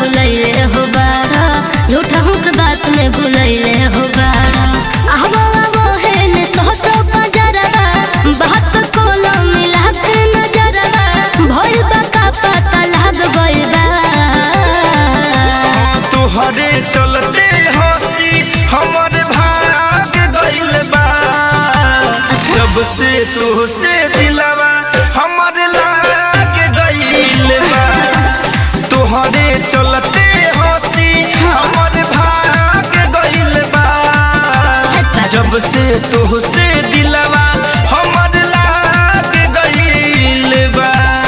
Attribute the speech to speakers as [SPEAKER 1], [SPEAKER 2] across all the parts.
[SPEAKER 1] भुलैले हो बाड़ा झूठा हुक बात में भुलैले हो बाड़ा आवो आवो है ने सोतो पजरवा बात कोलो मिला के नजरवा भइल बा का पता लाग गइल बा
[SPEAKER 2] तुहरे चलते हंसी हमर भाग गइल बा जब से तुहसे दिलवा हमर लाग गइल बा तुहरे चलते हंसी हमर भाग गइल बा जब से तुहसे दिलवा हमर लाग गइल बा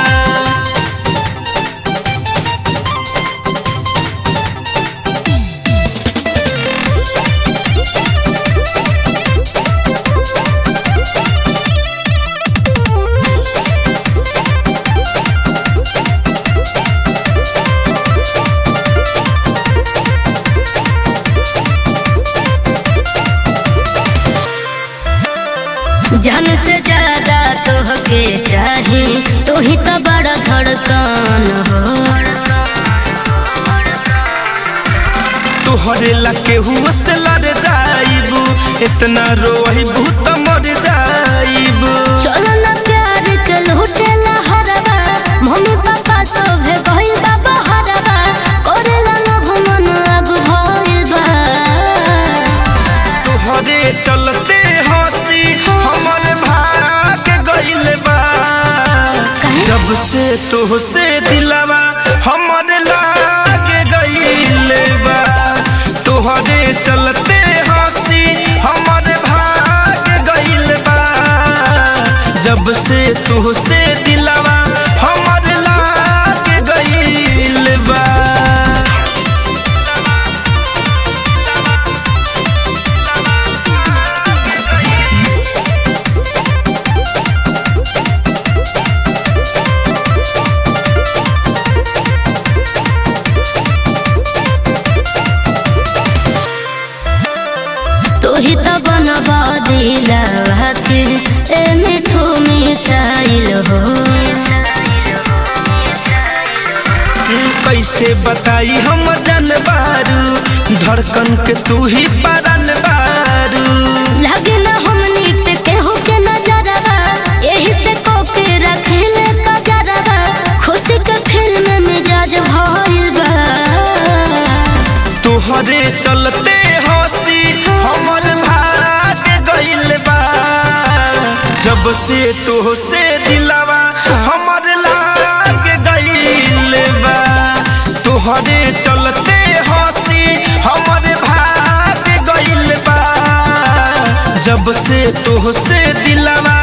[SPEAKER 1] जान से ज्यादा तोहके चाही तू ही तो बड़ा धड़कन हो
[SPEAKER 2] तोहरे ला केहू से लड़ जाइबू इतना रोइबू त मर जाइबू
[SPEAKER 1] चलो ना प्यार के लूटे हरवा मम्मी पापा सोभे भइल बा बहरवा करेला लोभ मन अब भइल बा
[SPEAKER 2] तोहरे चलते हंसी हमर भाग गइल बा जब से तोहसे दिलवा हमर लाग गइल बा तोहरे चलते हंसी हमर भाग गइल बा जब से तोहसे दिलवा हमर लाग गइल बा
[SPEAKER 1] तू ही तो बनबा दिलवा के ए मिठू मिसाइल हो
[SPEAKER 2] कैसे बताई हम जानबारू धड़कन के तू ही परन बारू
[SPEAKER 1] लगे ना हमनी पे केहू के नजरवा यही से कोके रखले कजरवा खुशी के फिल्म मिजाज भइल बा
[SPEAKER 2] तोहरे चलते हंसी हमर भाग गइल बा जब से तोहसे दिलवा हमर लाग गइल बा तोहरे चलते हंसी हमर भाग गइल बा जब से तोहसे दिलवा